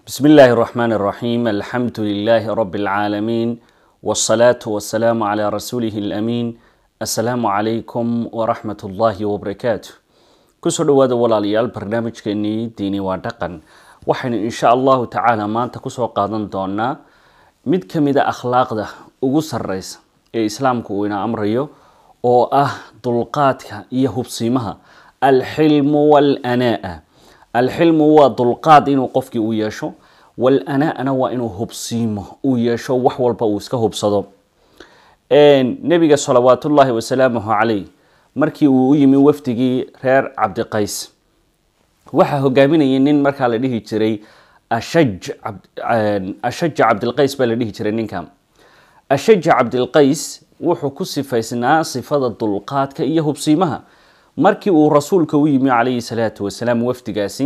بسم الله الرحمن الرحيم الحمد لله رب العالمين والصلاة والسلام على رسوله الأمين السلام عليكم ورحمة الله وبركاته kusoo dhawaada walaalayaal barnaamijkeenii diini waa dhaqan waxaynu insha allahu tacaala maanta kusoo qaadan doonaa mid ka mida akhlaaqda ugu sareysa ee islaamku uu ina amrayo oo ah dulqaadka iyo hubsiimaha alxilmu walanaa alxilmu waa dulqaad inuu qofkii u yeesho walanaana waa inuu hubsiimo uu yeesho wax walba uu iska hubsado nebiga salawaatullaahi wasalaamuhu caleyh markii uu u yimi wafdigii reer cabdiqays waxaa hogaaminayay nin markaa la dhihi jiray ashaj ashaja cabdilqays baa la dhihi jiray ninka ashaja cabdilqays wuxuu ku sifaysnaa sifada dulqaadka iyo hubsiimaha markii uu rasuulka u yimi calayhi salaatu wasalaam wafdigaasi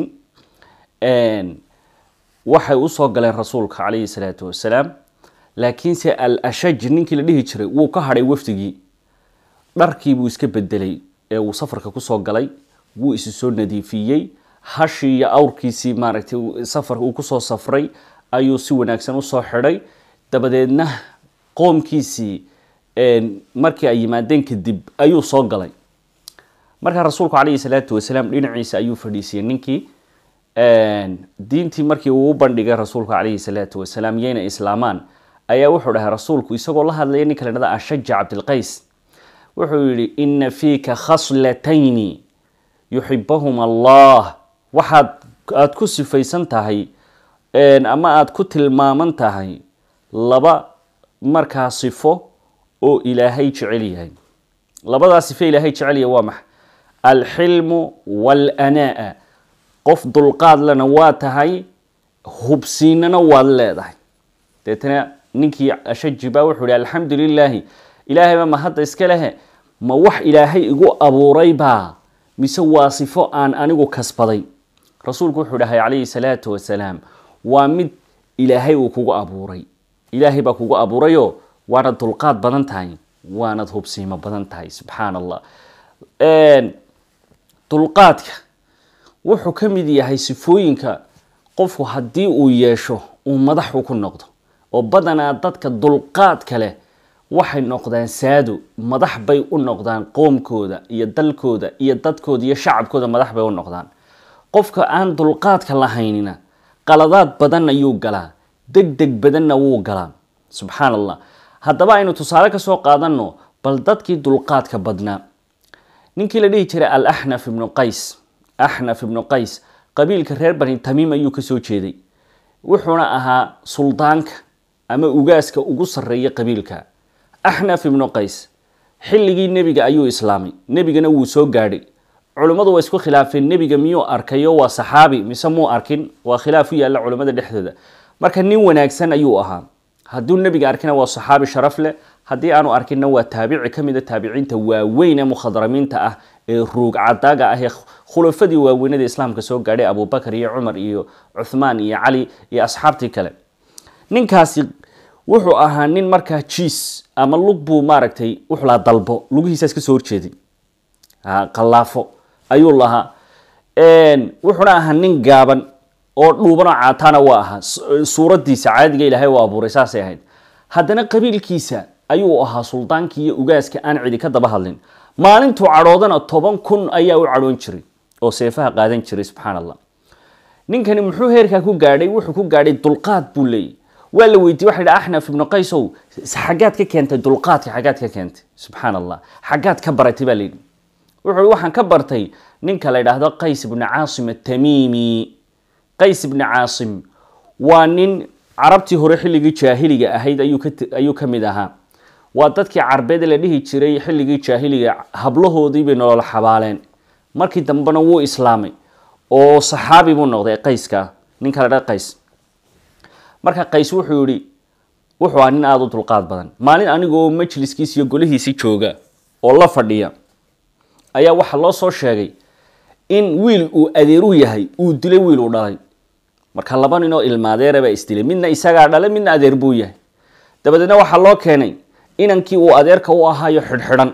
waxay usoo galeen rasuulka calayhi salaatu wasalaam laakiinse al ashaj ninkii la dhihi jiray wuu ka hadhay wafdigii dharkii buu iska bedelay ee uu safarka kusoo galay wuu isu soo nadiifiyey hashii iyo awrkiisii maaragtay safar uu kusoo safray ayuu si wanaagsan usoo xidhay dabadeedna qoomkiisii markii ay yimaadeen kadib ayuu soo galay markaa rasuulku calayhi salaatu wasalaam dhinaciisa ayuu fadhiisiyey ninkii diintii markii uu u bandhigay rasuulku calayhi salaatu wasalaam yayna islaamaan ayaa wuxuu dhahay rasuulku isagoo la hadlaya ninka la dhada ashaja cabdilqays wuxuu yihi ina fiika khaslatayni yuxibahum allah waxaad aada ku sifaysan tahay ama aada ku tilmaaman tahay laba markaa sifo oo ilaahay jecel yahay labadaa sifo ilaahay jecel yahay waa maxa alxilmu walanaa qof dulqaad lena waa tahay hubsiinana waad leedahay deetana ninkii ashaji baa wuxuu ihi alxamdu lilaahi ilaahayba ma hadda iska lehe ma wax ilaahay igu abuuray baa mise waa sifo aan anigu kasbaday rasuulku wuxuu dhahay calayhi salaatu wasalaam waa mid ilaahay uu kugu abuuray ilaahay baa kugu abuurayoo waanad dulqaad badan tahay waanad hubsiimo badan tahay subxaan allah dulqaadka wuxuu ka mid yahay sifooyinka qofku haddii uu yeesho uu madaxu ku noqdo oo badanaa dadka dulqaadka leh waxay noqdaan saado madax bay u noqdaan qoomkooda iyo dalkooda iyo dadkooda iyo shacabkooda madax bay u noqdaan qofka aan dulqaadka lahaynina qaladaad badan ayuu galaa deg deg badanna wuu galaa subxaan allah haddaba aynu tusaale kasoo qaadano bal dadkii dulqaadka badnaa ninkii la dhihi jiray al axnaf ibnu qays axnaf ibnu qays qabiilka reer bani tamiim ayuu kasoo jeeday wuxuuna ahaa suldaanka ama ugaaska ugu sarreeya qabiilka axnaf ibnu qays xilligii nebiga ayuu islaamay nebigana wuu soo gaadhay culimmadu waa isku khilaafeen nebiga miyuu arkayo waa saxaabi mise muu arkin waa khilaaf u yaalla culimmada dhexdooda marka nin wanaagsan ayuu ahaa hadduu nebiga arkina waa saxaabi sharaf leh haddii aanu arkinna waa taabici ka mid a taabiciinta waaweyn ee mukhadramiinta ah ee ruug cadaaga ah ee khulafadii waaweynada islaamka soo gaadhay abubakar iyo cumar iyo cuthmaan iyo cali iyo asxaabtii kale ninkaasi wuxuu ahaa nin markaa jiis ama lug buu maaragtay wuxuu lahaa dalbo lugihiisaas kasoo horjeeday qallaafo ayuu lahaa wuxuuna ahaa nin gaaban oo dhuubanoo caataana waa ahaa suuradiisa caadiga ilaahay u abuuray saasay ahayd haddana qabiilkiisa ayuu ahaa suldaankii iyo ugaaska aan cidi ka daba hadlin maalintuu cadhoodana toban kun ayaa u cadhoon jiray oo seefaha qaadan jiray subxaan allah ninkani muxuu heerkaa ku gaadhay wuxuu ku gaadhay dulqaad buu leeyay waa la weydiye waxa yidhi axnaf ibnu qaysow xaggaad ka keentay dulqaadka xaggaad ka keentay subxaan allah xaggaad ka baratay baa layidhi wuxuu waxaan ka bartay ninka la yidhaahdo qays ibni caasim atamiimi qays ibni caasim waa nin carabtii hore xilligii jaahiliga ahayd ayuu ka mid ahaa waa dadkii carbeed la dhihi jiray xilligii jaahiliga hablahoodii bay nolol xabaaleen markii dambena wuu islaamay oo saxaabi buu noqday qayska ninka la dhaha qays marka qays wuxuu yihi wuxuu ahaa nin aada u dulqaad badan maalin anigoo majliskiis iyo golihiisi jooga oo la fadhiya ayaa waxaa loo soo sheegay in wiil uu adeeru yahay uu dilay wiil uu dhalay marka laba nin oo ilmaadeera baa isdilay midna isagaa dhalay midna adeer buu yahay dabadeedna waxaa loo keenay inankii uu adeerka u ahaayo xidhxidhan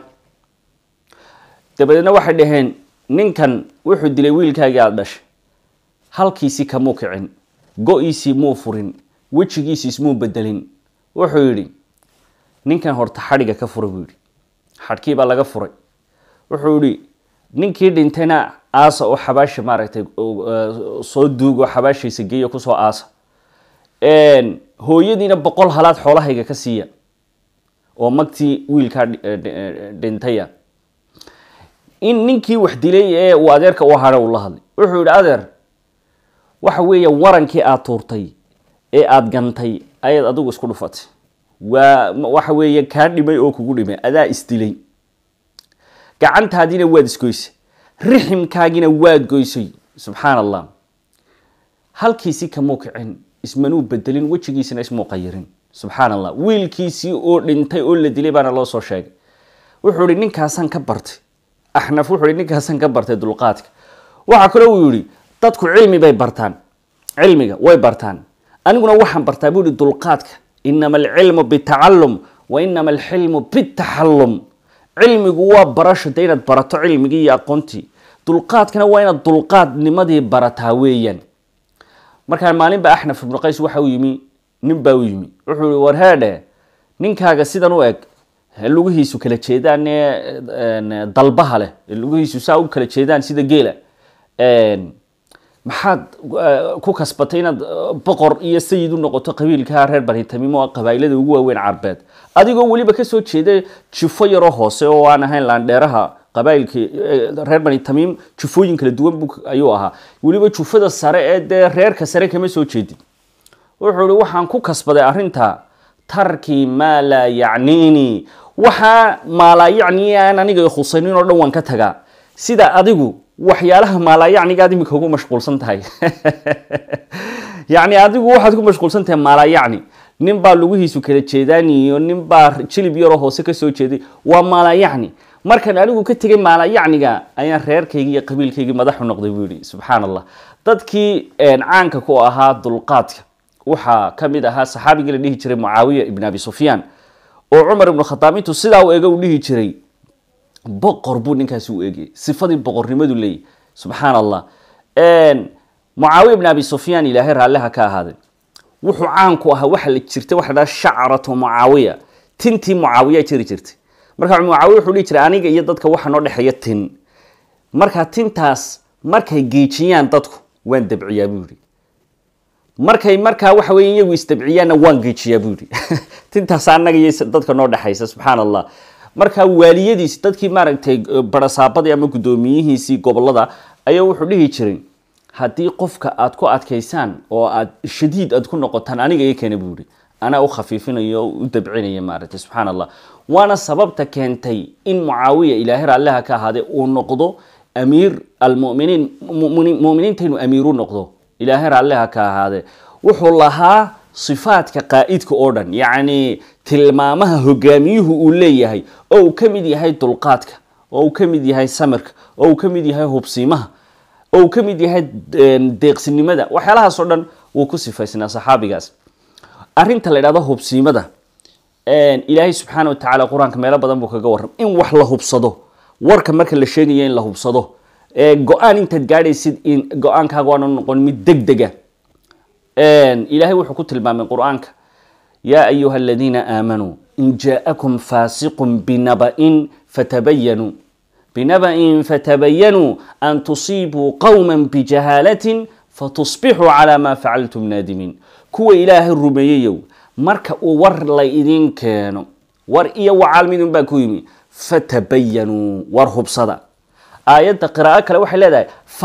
dabadeedna waxay dhaheen ninkan wuxuu dilay wiilkaagii aada dhashay halkiisi kamuu kicin go-iisii muu furin wejigiisi ismuu bedelin wuxuu yidhi ninkan horta xadhiga ka fura buu yidhi xadhkii baa laga furay wuxuu yidhi ninkii dhintayna aasa oo xabaasha maaragtay soo duugo xabaashaysa geeya kusoo aasa hooyadiina boqol halaad xoolahayga ka siiya oo magtii wiilkaa dhintaya in ninkii wax dilay ee uu adeerka u hadha uu la hadlay wuxuu yidhi adeer waxa weeye warankii aada tuurtay ee aada gantay ayaad adigu isku dhufatay waa waxa weeye kaa dhimay oo kugu dhimay adaa isdilay gacantaadiina waad isgoysay riximkaagina waad goysay subxaan allah halkiisi kamuu kicin ismanuu bedelin wejigiisina ismuu qayirin subxaan allah wiilkiisii oo dhintay oo la dilay baana loo soo sheegay wuxuu ihi ninkaasaan ka bartay axnaf wuxuu ihi ninkaasaan ka bartay dulqaadka waxaa kaloo uu yihi dadku cilmi bay bartaan cilmiga way bartaan aniguna waxaan bartaa buu ihi dulqaadka inama alcilmu bitacalum wa inama alxilmu bitaxallum cilmigu waa barasho de inaad barato cilmigii iyo aqoontii dulqaadkana waa inaad dulqaadnimadii barataa weeyaan markaa maalinba axnaf ibnu qays waxa u yimi nin baa u yimi wuxuu yihi war heedhe ninkaaga sidan u eg lugihiisu kala jeedaan ee dalbaha leh lugihiisu saa u kala jeedaan sida geela maxaad ku kasbatay inaad boqor iyo sayid u noqoto qabiilka reer bani tamiim oo qabailada ugu waaweyn carbeed adigoo weliba kasoo jeeda jufo yaroo hoose oo aan ahayn laandheeraha qabailki reer bani tamiim jufooyin kala duwan ayuu ahaa weliba jufada sare ee dee reerka sare kama soo jeedin wuxuu ihi waxaan ku kasbaday arrinta tarkii maa laa yacniini waxaa maalaayacni aan aniga khusaynin oo dhan waan ka tagaa sida adigu waxyaalaha maalaayacnigaad imika ugu mashquulsan tahay yacni adigu waxaad ku mashquulsan tahay maalaayacni nin baa lugihiisu kala jeedaan iyo nin baa jilib yaroo hoose kasoo jeeday waa maalaayacni markaan anigu ka tegay maalaayacniga ayaan reerkaygii iyo qabiilkaygii madaxu noqday buu yihi subxaan allah dadkii caanka ku ahaa dulqaadka waxaa ka mid ahaa saxaabigii la dhihi jiray mucaawiya ibn abi sufyaan oo cumar ibnu khadaab intuu sidaa u ega u dhihi jiray boqor buu ninkaasi u eegayay sifadii boqornimadu leeyahy subxaan allah mucaawiya ibn abi sufyaan ilaahay raalliha ka ahaaday wuxuu caan ku ahaa waxa la jirtay waxa la dhaha shacratu mucaawiya tintii mucaawiya jiri jirtay marka mucaawiya wuxuu dhihi jiray aniga iyo dadka waxa noo dhexeeya tin marka tintaas markay geejiyaan dadku waan dabciyaa buu yihi markay markaa waxa weeye iyagu isdabciyaanna waan geejiyaa buu yihi tintaas annaga iyo dadka noo dhexaysa subxaan allah markaa waaliyadiisi dadkii maaragtay barasaabadii ama guddoomiyihiisii gobolada ayaa wuxuu dhihi jiray haddii qofka aad ku adkaysaan oo aad shadiid aad ku noqotaan aniga i keena buu yihi anaa u khafiifinayo o u dabcinaya maaragtay subxaan allah waana sababta keentay in mucaawiya ilaahay raalliha ka ahaadee uu noqdo amiir almuminiin muminiinta inuu amiir u noqdo ilaahay raalliha ka ahaadee wuxuu lahaa sifaadka qaa'idka oo dhan yacni tilmaamaha hogaamiyuhu uu leeyahay oo uu ka mid yahay dulqaadka oo uu ka mid yahay samirka oo uu ka mid yahay hubsiimaha oo uu ka mid yahay deeqsinimada waxyaalahaas oo dhan wuu ku sifaysnaa saxaabigaas arrinta la idhahdo hubsiimada ilaahay subxaana watacaala qur-aanka meelo badan buu kaga warram in wax la hubsado warka marka la sheegayo in la hubsado go-aan intaad gaadhaysid in go-aankaaga waana noqon mid deg dega ilaahay wuxuu ku tilmaamay qur-aanka yaa ayuha aladiina aamanuu in jaaءakum faasiqun binaba'in fatabayanuu binaba'in fatabayanuu an tusiibuu qowma bijahaalatin fatusbixuu calaa maa facaltum naadimiin kuwa ilaahay rumeeyeyow marka uu war la idin keeno war iyo wacaal midun baa ku yimi fatabayanuu war hubsada aayadda qiraa'o kale waxay leedahay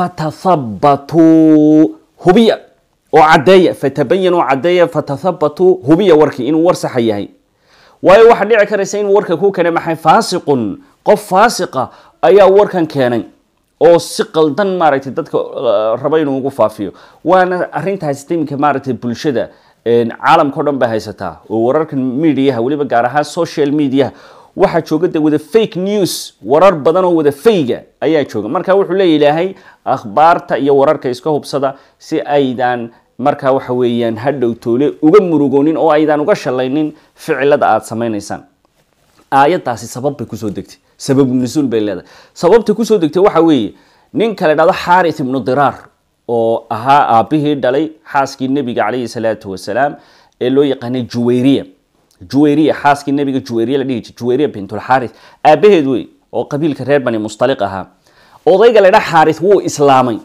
fatathabatuu hubiya oo caddeeya fatabayanuu caddeeya fatathabatuu hubiya warkii inuu war saxa yahay waayo waxaa dhici karaysa inuu warka ku keenay maxay faasiqun qof faasiqa ayaa warkan keenay oo si qaldan maaragtay dadka raba inuu ugu faafiyo waana arrintaas iminka maaragtay bulshada caalamka o dhan bay haysataa oo wararkan mediaha weliba gaar ahaan social mediaha waxaa jooga de wada fake news warar badan oo wada fayga ayaa jooga marka wuxuu leeya ilaahay akhbaarta iyo wararka iska hubsada si aydan markaa waxa weeyaan hadhow toole uga murugoonin oo aydan uga shalaynin ficilada aada samaynaysaan aayaddaasi sabab bay kusoo degtay sababu nusuul bay leedahay sababta kusoo degtay waxa weeye ninka la dhahdo xaarith ibnu diraar oo ahaa aabihii dhalay xaaskii nebiga calayhi salaatu wasalaam ee loo yaqaanay juwayriya juwayriya xaaskii nebiga juwayriya la dhihi jiray juwayriya bintulxaaris aabaheed wey oo qabiilka reer bani mustaliq ahaa odayga la dha xaaris wuu islaamay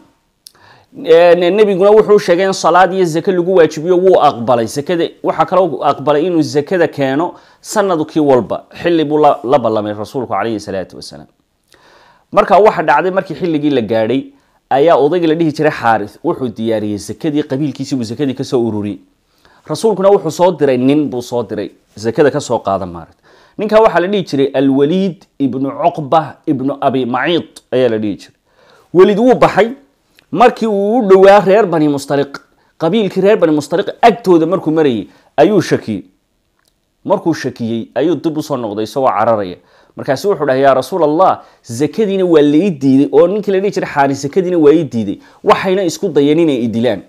nebiguna wuxuu sheegay in salaad iyo zake lagu waajibiyo wuu aqbalay zakada waxaa kaloo aqbalay inuu zakada keeno sanadkii walba xilli buu la ballamay rasuulku calayhi salaatu wasalaam marka waxa dhacday markii xilligii la gaadhay ayaa odayga la dhihi jiray xaaris wuxuu diyaariyey zakadii qabiilkiisii buu zakadii kasoo ururiyey rasuulkuna wuxuu soo diray nin buu soo diray zakada kasoo qaada maaragt ninkaa waxaa la dhihi jiray alwaliid ibnu cuqba ibnu abi maciid ayaa la dhihi jiray welid wuu baxay markii uu u dhowaa reer bani mustaliq qabiilkii reer bani mustaliq agtooda markuu marayay ayuu shakiyey markuu shakiyey ayuu dib usoo noqday isagoo cararaya markaasu wuxuu dhahay yaa rasuul allah zakadiina waa la ii diiday oo ninkii la dhihi jiray xaari zakadiina waa ii diiday waxayna isku dayeen inay idilaan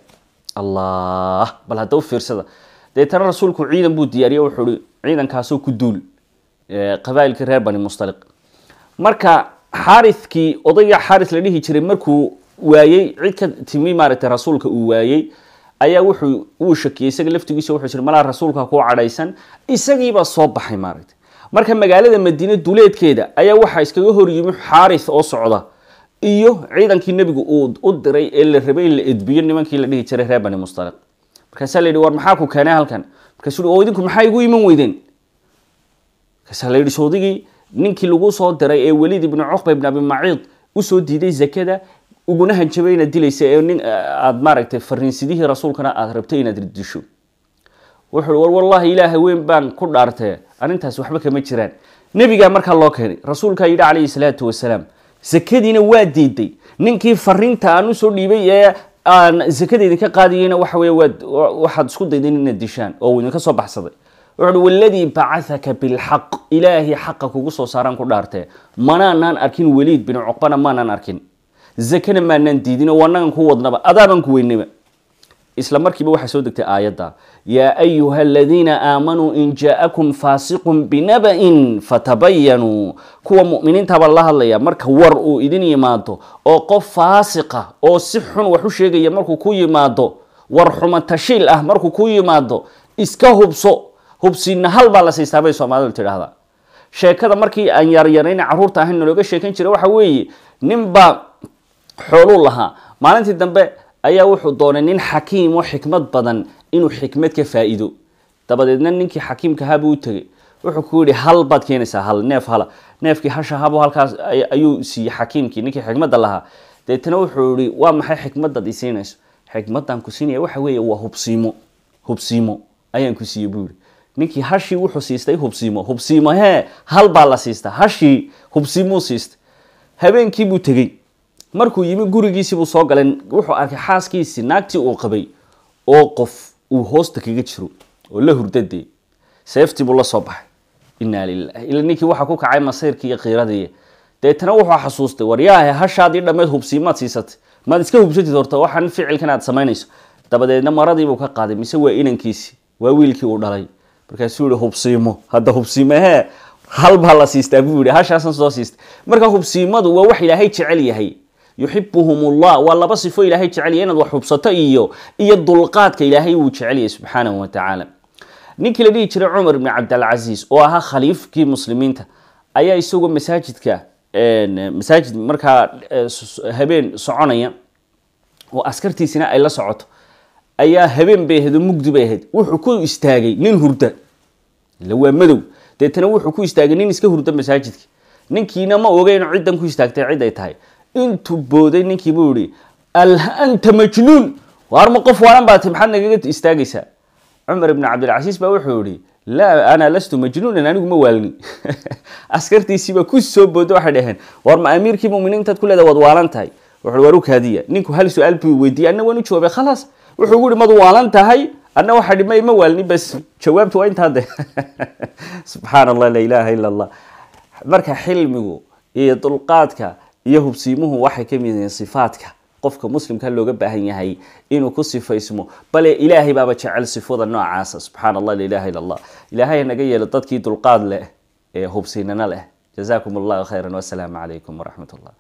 allah bal hadda u fiirsada deetana rasuulku ciidan buu diyaariye wuxuu hi ciidankaasoo ku duul qabailkii reer bani mustaliq marka xaarikii odayga xaaris la dhihi jiray markuu waayey cid ka timi maaragtay rasuulka uu waayey ayaa wuxuu uu shakiyey isaga laftigiisa wuxuu jiri malaa rasuulka ku cadhaysan isagiibaa soo baxay maaragtay marka magaalada madiine duleedkeeda ayaa waxaa iskaga hor yimi xaaris oo socda iyo ciidankii nebigu uu u diray ee la rabay in la edbiyo nimankii la dhihi jiray reer bani mustaliq markaasaa la yidhi war maxaa ku keenay halkan markaasuu oo idinku maxaa igu iman weydeen markaasaa la yidhi soodigii ninkii lagu soo diray ee weliid ibnu cuqba ibn abi maciid usoo diiday zakada uguna hanjabay inaad dilaysa ee nin aada maaragtay fariinsidihii rasuulkana aada rabtay inaad disho wuxuu war wallahi ilaahay weyn baan ku dhaartee arrintaas waxba kama jiraan nebigaa markaa loo keenay rasuulkaa yidhi calayhi salaatu wasalaam zakadiina waa diiday ninkii fariinta aan usoo dhiibay ee aan zakada idinka qaadiyeyna waxa wey waad waxaad isku dayden inaad dishaan oo uu idinka soo baxsaday wuxu uhi waladii bacahaka bilxaq ilaahay xaqa kugu soo saaraan ku dhaartee manaanaan arkin weliid bin cuqbana maanaan arkin zakana maanaan diidin oo anagan ku wadnaba adaabaan ku weynaba isla markiiba waxaa soo degtay aayadda yaa ayuha aladiina aamanuu in jaa-akum faasiqun binaba-in fatabayanuu kuwa mu'miniintabaa la hadlaya marka war uu idin yimaado oo qof faasiqa oo si xun wax u sheegaya markuu ku yimaado war xuma tashiil ah markuu ku yimaado iska hubso hubsiina hal baa la siistaa bay soomaalidu tidhaahdaa sheekada markii aan yaryarayna carruurta ahayn nalooga sheekan jiray waxa weeye ninbaa xooluu lahaa maalintii dambe ayaa wuxuu doonay nin xakiim oo xikmad badan inuu xikmad ka faa-iido dabadeedna ninkii xakiimka habuu u tegay wuxuu ku yihi hal baad keenaysaa hal neef hala neefkii hasha habo halkaas ayuu siiyey xakiimkii ninkii xikmadda lahaa deetana wuxuu yihi waa maxay xikmadaad i siinayso xikmadan ku siinaya waxa weeye waa hubsiimo hubsiimo ayaan ku siiyey buu yihi ninkii hashii wuxuu siistay hubsiimo hubsiimo hee hal baa la siistaa hashii hubsiimuu siistay habeenkii buu tegey markuu yimi gurigiisii buu soo galay wuxuu arkay xaaskiisii naagtii uu qabay oo qof uu hoosta kaga jiro oo la hurdadee seeftii buu la soo baxay inaa lilah ila ninkii waxaa ku kacay masayrkii iyo kiiradii deetana wuxuu xasuustay war yaahe hashaadii dhammeed hubsiimaad siisatay maad iska hubsatid horta waxaan ficilkan aad samaynayso dabadeedna maradiibuu ka qaaday mise waa inankiisii waa wiilkii uu dhalay markaasuu yihi hubsiimo hadda hubsiimo hee hal baa la siistaa buu yihi hashaasan soo siistay marka hubsiimadu waa wax ilaahay jecel yahay yuxibuhum ullah waa laba sifo ilaahay jecel yahay inaad wax hubsato iyo iyo dulqaadka ilaahay wuu jecel yahay subxaanahu wa tacaala ninkii la dhihi jiray cumar ibni cabdalcasiis oo ahaa khaliifkii muslimiinta ayaa isagoo masaajidka masaajid markaa habeen soconaya oo askartiisina ay la socoto ayaa habeen bay ahayd oo mugdi bay ahayd wuxuu ku istaagay nin hurda ila waa madow deetana wuxuu ku istaagay nin iska hurda masaajidka ninkiina ma ogeyn ciddan ku istaagtay cid ay tahay intuu booday ninkii buu yihi alanta majnuun waar ma qof waalan baati maxaad nagaga istaagaysaa cumar ibn cabdilcasiis baa wuxuu yihi laa ana lastu majnuunan anigu ma waalni askartiisiiba ku soo booda waxay dhaheen war ma amiirkii muminiintaad ku leeda waad waalan tahay wuxuu war u kaadiya ninku hal su-aal buu weydiiyey anna waan u jawaabay khalaas wuxuu gu yihi mad waalan tahay anna waxaa dhi ma ma waalni bas jawaabtu waa intaa de subxaan allah la ilaaha ila allah marka xilmigu iyo dulqaadka iyo hubsiimuhu waxay ka mid yihiin sifaadka qofka muslimka looga baahan yahay inuu ku sifaysmo bale ilaahay baaba jecel sifada noocaasa subxaan allah la ilaha illa allah ilaahay naga yeelo dadkii dulqaad leh ee hubsiinana leh jazakum allahu khayran wasalaamu calaykum waraxmat ullah